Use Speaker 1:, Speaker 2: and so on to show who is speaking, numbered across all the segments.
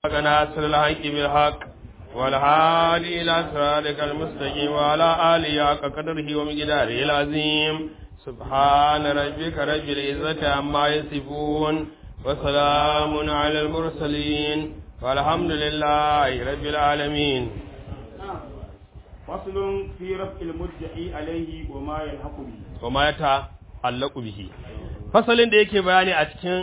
Speaker 1: ناصر الحق بالحق والهادي إلى صراطك المستقيم وعلى آله حق قدره ومقداره العظيم سبحان ربك رب العزة عما يصفون وسلام على المرسلين والحمد لله رب العالمين
Speaker 2: فصل في رفع المدعي عليه وما يلحق به
Speaker 1: وما يتعلق به fasalin da yake bayani a cikin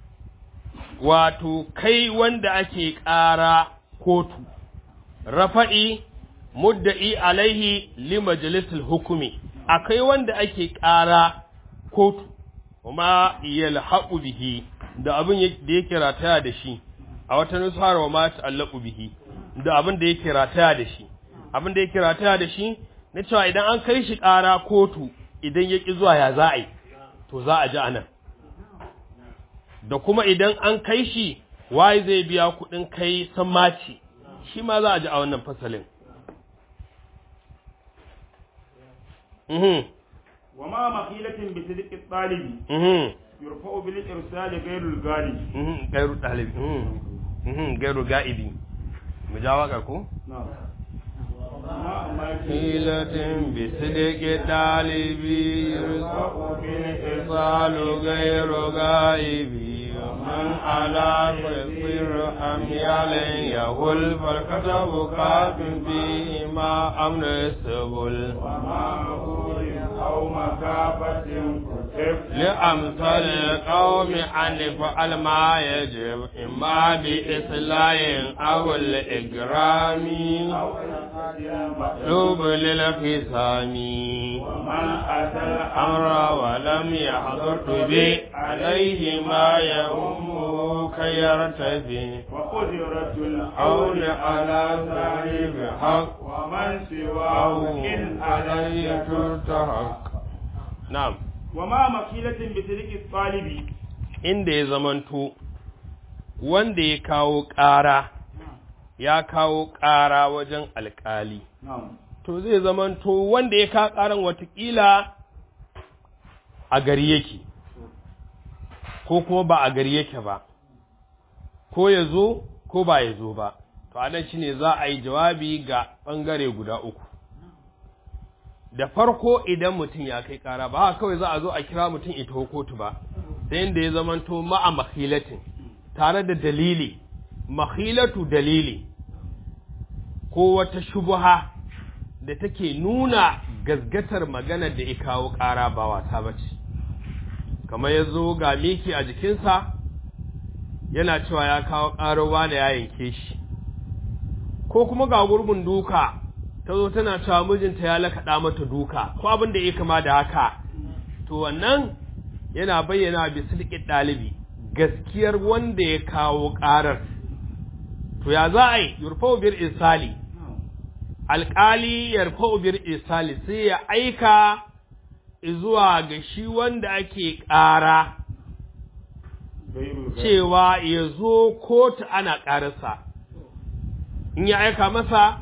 Speaker 1: wato kai wanda ake ƙara kotu rafa'i mudda'i alaihi li majalisul hukumi akai wanda ake ƙara kotu kuma yalhaqu bihi da abin da yake rataya da shi a wata nusar wa ma ta'allaqu bihi da abin da yake rataya da shi abin da yake rataya da shi na cewa idan an kai shi ƙara kotu idan ya ƙi zuwa ya za a yi to za a ji anan da kuma idan an kai shi waye zai biya kuɗin kai sammaci shi ma za a ji a wannan fasalin mhm
Speaker 2: wa ma maqilatin bi sidqi talibi
Speaker 1: mhm
Speaker 2: yurfa'u bil irsali ghayru al ghalib
Speaker 1: mhm gairu ɗalibi mhm mhm gairu ga'ibi mu ja waka ko
Speaker 2: na'am
Speaker 1: حيلة بصدق طالب يرزق بالإرسال غير غائب ومن على تصير أميال يهل فالكتب كاف فيه ما أمن السبل
Speaker 2: أو مكافة كتب
Speaker 1: لأمثال القوم أن يفعل ما يجب إما بإصلاح أو الإكرام مطلوب للخصام
Speaker 2: ومن أتى
Speaker 1: الأمر ولم يحضر به عليه ما يهمه كي يرتدي
Speaker 2: وقدرة
Speaker 1: الحول على صاحب حق
Speaker 2: ومن سواه
Speaker 1: أو
Speaker 2: إن
Speaker 1: علي
Speaker 2: علي
Speaker 1: ترتحق نعم
Speaker 2: وما مكيلة بسلك الطالب
Speaker 1: inda ya zamanto wanda ya kawo ƙara ya kawo ƙara wajen alƙali
Speaker 2: نعم
Speaker 1: to zai zamanto wanda ya kawo ƙaran watakila a gari yake ko kuma ba a gari yake ba ko ya zo ko ba ya zo ba to anan shine za a yi jawabi ga ɓangare guda uku da farko idan mutum ya kai ƙara ba haka kawai za a zo a kira mutum ita kotu ba sai inda ya zamanto ma'a mahilatin tare da dalili mahilatu dalili ko wata shubuha da take nuna gazgatar magana da ya kawo ƙara ba wasa ba ce kamar ya zo ga miki a jikinsa yana cewa ya kawo ƙarowa da ya yanke shi ko kuma ga gurbin duka ta zo tana cewa mijinta ya lakaɗa mata duka ko abin da ya kama da haka to wannan yana bayyana bi sidqin ɗalibi gaskiyar wanda ya kawo ƙarar to ya za a yi yurfau bir isali alƙali yarfau bir isali sai ya aika zuwa ga shi wanda ake ƙara cewa ya zo kotu ana ƙararsa in ya aika masa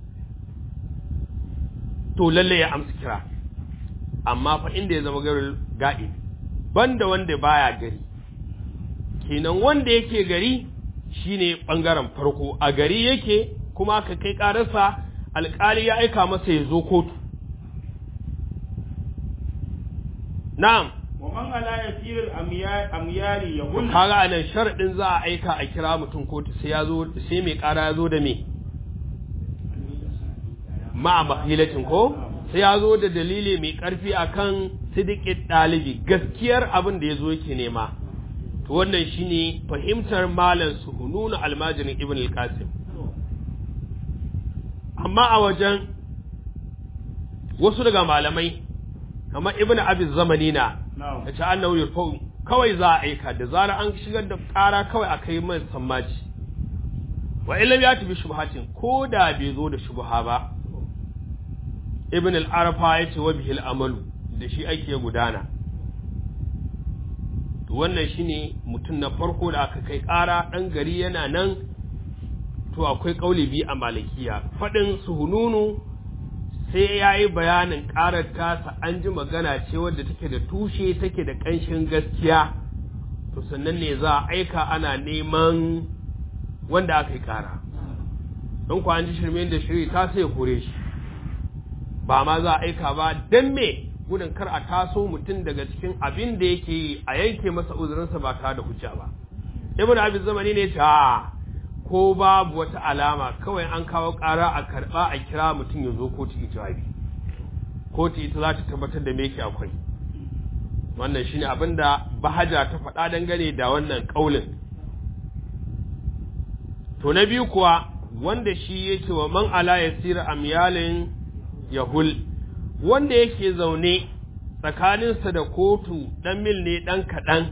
Speaker 1: to lalle ya amsa kira amma fa inda ya zama garin ga'i banda wanda baya gari kenan wanda yake gari shine bangaren farko a gari yake kuma ka kai ƙararsa alƙali ya aika masa ya zo kotu na'am
Speaker 2: ومن على يسير الأميال يهل
Speaker 1: kaga anan sharadin za a aika a kira mutum kotu sai ya zo sai mai ƙara ya zo da me ma'a mahilatin ko sai ya zo da dalili mai ƙarfi akan sidikin ɗalibi gaskiyar abin da ya zo yake nema to wannan shine fahimtar malam suhununu almajirin ibn al-qasim amma a wajen wasu daga malamai kamar ibn abi zamanina
Speaker 2: نعم
Speaker 1: da ce annahu yurfa'u kawai za a aika da zarar an shigar da ƙara kawai a kai mai sammaci wa illam ya tafi shubhatin ko da bai zo da shubha ba ibn al-arafa ya ce wa bihil amalu da shi ake gudana to wannan shine mutum na farko da aka kai ƙara ɗan gari yana nan to akwai ƙauli biyu a malikiya faɗin suhununu sai ya yi bayanin ƙarar tasa an ji magana ce wadda take da tushe take da ƙanshin gaskiya to sannan ne za a aika ana neman wanda aka yi ƙara don ku an ji shirme da shiri ta sai kore shi ba ma za a aika ba don me gudun kar a taso mutum daga cikin abin da yake yi a yanke masa uzurinsa ba tare da hujja ba ibn abi zamani ne ta ko babu wata alama kawai an kawo ƙara a karɓa a kira mutum ya zo kotu ijabi kotu ita za ta tabbatar da me yake akwai wannan shine abin da bahaja ta faɗa dangane da wannan ƙaulin to na biyu kuwa wanda shi yake wa man ala yasira amyalin yahul wanda yake zaune tsakaninsa da kotu ɗan mil ne ɗan kaɗan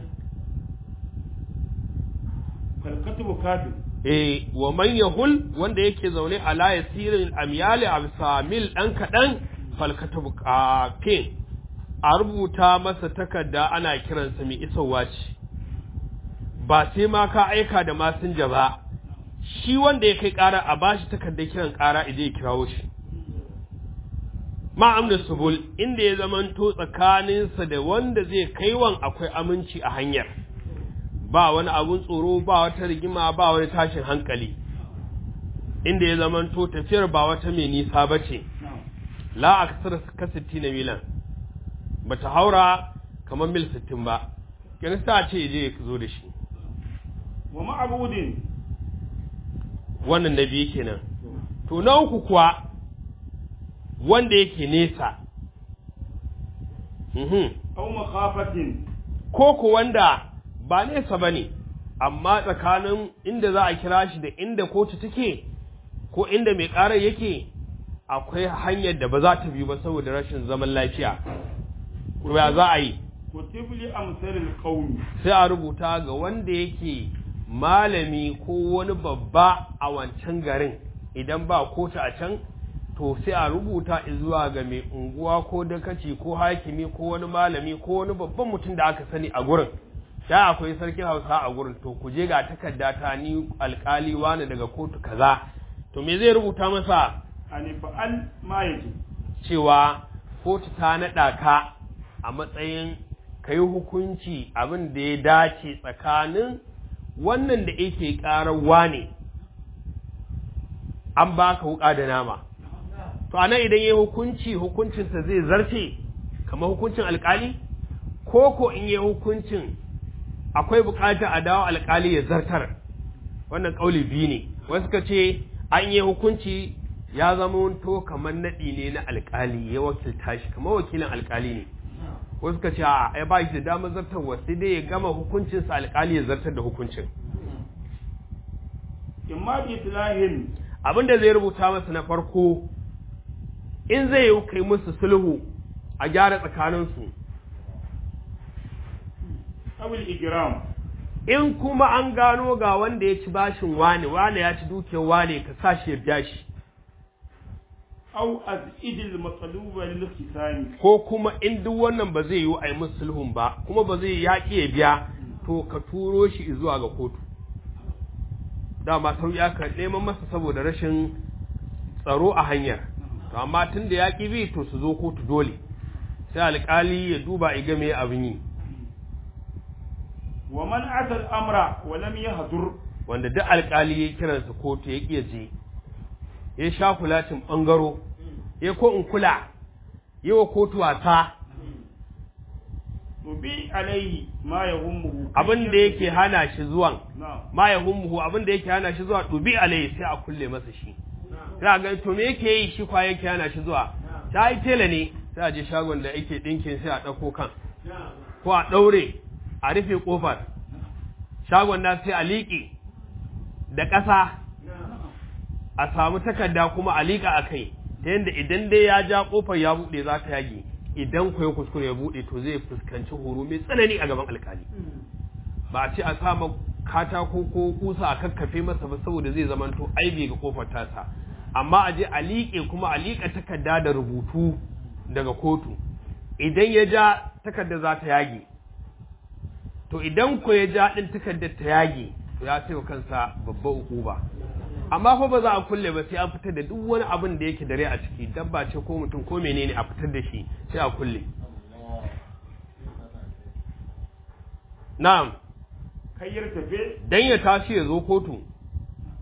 Speaker 2: falkatubu kafin
Speaker 1: eh wa man yahul wanda yake zaune ala yasirin amyali a bisa mil ɗan kaɗan falkatubu kafin a rubuta masa takarda ana kiransa mai isowa ce ba sai ma ka aika da masinja ba shi wanda ya kai ƙara a bashi takardar kiran ƙara idan ya kirawo shi ma'amna subul inda ya zamanto tsakaninsa da wanda zai kaiwan akwai aminci a hanyar ba wani abun tsoro ba wata rigima ba wani tashin hankali inda ya zamanto tafiyar ba wata mai nisa ba ce la a kasar ka na milan ba ta haura kamar mil sittin ba kirista ce je ya zo da shi
Speaker 2: wa ma'abudin
Speaker 1: wannan na biyu kenan to na uku kuwa wanda yake nesa mhm
Speaker 2: aw makhafatin
Speaker 1: ko ku wanda ba nesa ba ne amma tsakanin inda za a kira shi da inda kotu take ko inda mai ƙarar yake akwai hanyar da ba za ta biyu ba saboda rashin zaman lafiya ya za a yi
Speaker 2: kutibli amsalil qawmi
Speaker 1: sai a rubuta ga wanda yake malami ko wani babba a wancan garin idan ba kotu a can to sai a rubuta zuwa ga mai unguwa ko dakaci ko hakimi ko wani malami ko wani babban mutum da aka sani a gurin da akwai sarkin hausa a gurin to ku je ga takarda ta ni alkali wani daga kotu kaza to me zai rubuta masa
Speaker 2: ani fa'al ma yaji
Speaker 1: cewa kotu ta naɗa ka a matsayin ka yi hukunci abin da ya dace tsakanin wannan da yake ƙararwa ne an baka wuƙa da nama to anan idan ya hukunci hukuncinsa zai zarce kamar hukuncin alkali ko ko in yi hukuncin akwai buƙatar a dawo alkali ya zartar wannan ƙauli biyu ne wasu ka ce an yi hukunci ya zama to kamar naɗi ne na alkali ya wakilta shi kamar wakilin alkali ne wasu ka ce a ya ba shi da damar zartarwa sai dai ya gama hukuncinsa alkali ya zartar da hukuncin
Speaker 2: imma bi tilahin
Speaker 1: abin da zai rubuta masa na farko in zai yi kai musu sulhu a gyara tsakaninsu
Speaker 2: awil igram
Speaker 1: in kuma an gano ga wanda ya ci bashin wane wane ya ci dukiyar wane ka sa shi ya biya shi
Speaker 2: aw azidil matsaluba lil khisani
Speaker 1: ko kuma in duk wannan ba zai yi a yi musu sulhun ba kuma ba zai yaƙi ya biya to ka turo shi zuwa ga kotu dama sauƙi aka neman masa saboda rashin tsaro a hanyar to amma tun da yaƙi bi to su zo kotu dole sai alƙali ya duba ya ga me abin yi
Speaker 2: wa man ata al-amra wa lam yahdur
Speaker 1: wanda duk alƙali ya kiransa kotu ya ƙi ya je ya sha kulacin ɓangaro ya ko in kula yi wa kotu wasa
Speaker 2: tubi alaihi ma yahummuhu
Speaker 1: abin da yake hana shi zuwan
Speaker 2: na'am
Speaker 1: ma ya hummuhu abin da yake hana shi zuwa dubi alai sai a kulle masa shi sai a ga to me yake yi shi kwa yake hana shi zuwa ta yi tela ne sai a je shagon da yake dinkin sai a ɗauko kan ko a ɗaure a rufe ƙofar shagon na sai a liƙe da ƙasa a samu takarda kuma a liƙa a kai ta yadda idan dai ya ja ƙofar ya buɗe za ta yage idan ku ya kuskure ya buɗe to zai fuskanci horo mai tsanani a gaban alkali ba a ce a sama katako ko kusa a kakkafe masa ba saboda zai zamanto aibi ga kofar tasa amma a je a liƙe kuma a liƙa takarda da rubutu daga kotu idan ya ja takarda za ta yage to idan ko ya ja ɗin takardar ta yage to ya sai wa kansa babba ukuba amma fa ba za a kulle ba sai an fitar da duk wani abin da yake dare a ciki dabba ce ko mutum ko menene a fitar da shi sai a kulle na'am
Speaker 2: kayyar tafe
Speaker 1: dan ya tashi ya zo kotu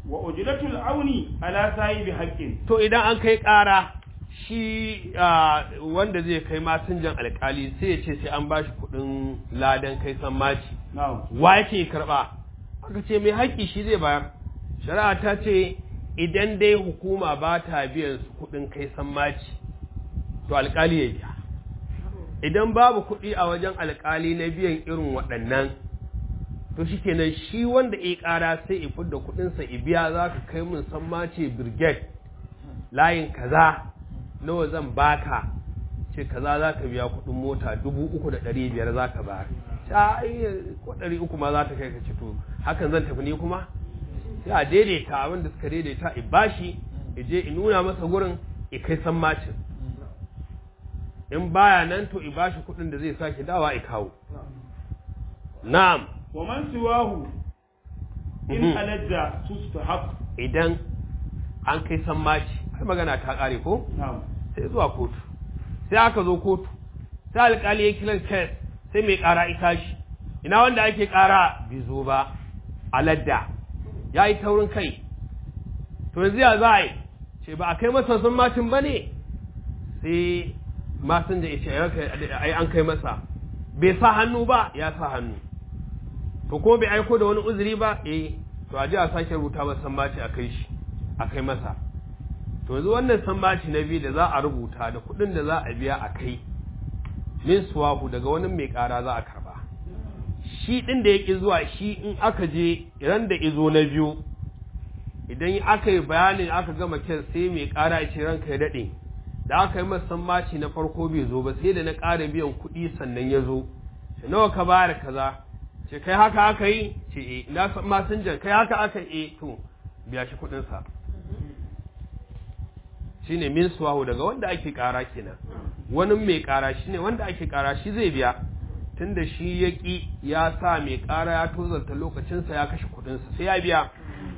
Speaker 2: wa ujratul auni ala sahibi haqqin
Speaker 1: to idan an kai ƙara shi ah, wanda zai kai masinjan alkali sai ya ce sai an bashi kuɗin ladan kai sammaci
Speaker 2: na'am
Speaker 1: wa yake karɓa aka ce mai haƙƙi shi zai bayar shari'a ta ce idan dai hukuma ba ta biyan su kuɗin kai sammaci to alkali ya biya idan babu kuɗi a wajen alkali na biyan irin waɗannan to shi kenan shi wanda ya ƙara sai ya fidda kuɗinsa ya biya za ka kai mun sammaci brigade layin kaza nawa zan baka ce kaza za ka biya kuɗin mota dubu uku da ɗari biyar za ka bayar ta ai ko ɗari uku ma za ta kai ka ci to hakan zan tafi ni kuma sai a daidaita abin da suka daidaita i bashi i je i nuna masa gurin i kai sammacin in baya nan to i bashi kuɗin da zai sake dawa i kawo na'am
Speaker 2: wa man siwahu in
Speaker 1: Mhm.
Speaker 2: alajja sustahaq
Speaker 1: idan an kai sammaci har magana ta ƙare ko
Speaker 2: na'am
Speaker 1: sai zuwa kotu sai aka zo kotu sai alƙali ya kiran kes sai mai ƙara ita shi ina wanda ake ƙara bai zo ba aladda ya yi taurin kai to yanzu ya za a yi ce ba a kai masa sun macin ba ne sai masun da ya ce ai an kai masa bai sa hannu ba ya sa hannu to ko bai aiko da wani uzuri ba eh to a ji a sake rubuta masa sammaci a kai shi a kai masa to yanzu wannan sammaci na biyu da za a rubuta da kuɗin da za a biya a kai min suwahu daga wani mai ƙara za a karba shi ɗin da ya ƙi zuwa shi in aka je ran da izo na biyu idan aka yi bayanin aka gama kyan sai mai ƙara ya ce ranka ya daɗe da aka yi masa sammaci na farko bai zo ba sai da na ƙara biyan kuɗi sannan ya zo ce nawa ka bayar kaza ce kai haka aka yi ce eh na san masinjan kai haka aka yi eh to biya shi kuɗinsa shine min suwahu daga wanda ake kara kenan wani mai kara shine wanda ake kara shi zai biya tunda shi ya ki ya sa mai kara ya tozarta lokacinsa ya kashe kudinsa sai ya biya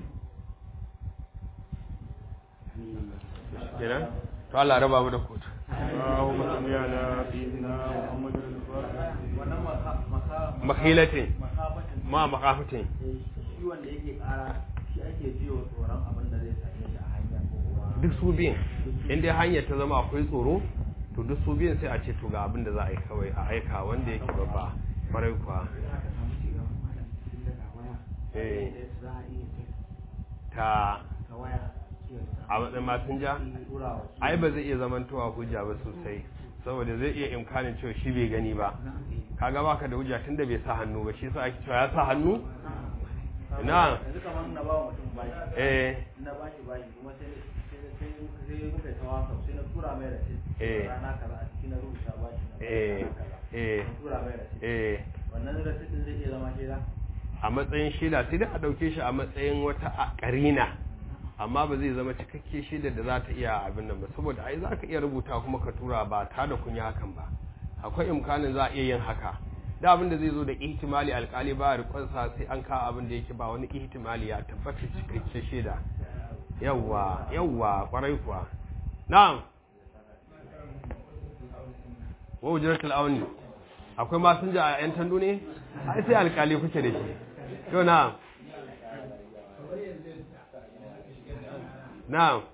Speaker 1: kenan to Allah raba mu da kotu
Speaker 2: اللهم صل على سيدنا محمد الفاتح
Speaker 1: makhilatin
Speaker 3: makafatin
Speaker 1: ma makafatin
Speaker 3: shi wanda yake kara shi ake jiwa tsoron abin da zai same shi a hanya ko kuma
Speaker 1: duk su biyan in dai hanyar ta zama akwai tsoro to duk su biyan sai a ce to ga abin da za a yi kawai a aika wanda yake babba kwarai kuwa
Speaker 3: aka samu ci gaban malam tun daga waya
Speaker 1: Eh.
Speaker 3: za a iya ce
Speaker 1: ta
Speaker 3: ta waya kiwon
Speaker 1: a matsayin masinja
Speaker 3: turawa
Speaker 1: ai ba zai iya zamantowa hujja ba sosai saboda zai iya imkanin cewa shi bai gani ba kaga baka da hujja tunda bai sa hannu ba shi yasa ake cewa ya sa hannu Ina.
Speaker 3: yanzu kamar na ba wa mutum bashi
Speaker 1: eh
Speaker 3: na bashi bashi kuma sai sai sai sai muka yi tawa sau sai na tura mai rasit
Speaker 1: Eh.
Speaker 3: rana kaza a cikin na rubuta bashi na
Speaker 1: eh
Speaker 3: rana kaza
Speaker 1: eh
Speaker 3: na tura mai rasit
Speaker 1: eh
Speaker 3: wannan rasit din zai iya zama shaida
Speaker 1: a matsayin shaida sai dai a ɗauke shi a matsayin wata a- ƙarina amma ba zai zama cikakke shaida da za ta iya abin nan ba saboda ai za ka iya rubuta kuma ka tura ba ta da kun yi hakan ba akwai imkanin za a iya yin haka da abin da zai zo da ihtimali alkali ba rikonsa sai an kawo abin da yake ba wani ihtimali ya tabbata cikakke shaida yawwa yawwa kwarai kuwa na'am wa ujratul auni akwai masinja a yan tandu ne ai sai alkali kuke da shi to na'am na'am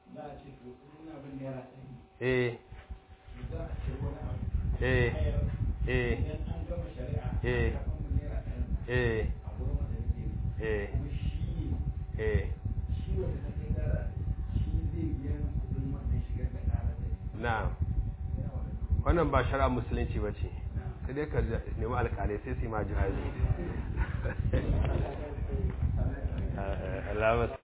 Speaker 1: eh eh eh eh eh eh eh na'am wannan ba shari'a musulunci ba ce sai dai ka nemi alkalai sai su yi ma jihadi Allah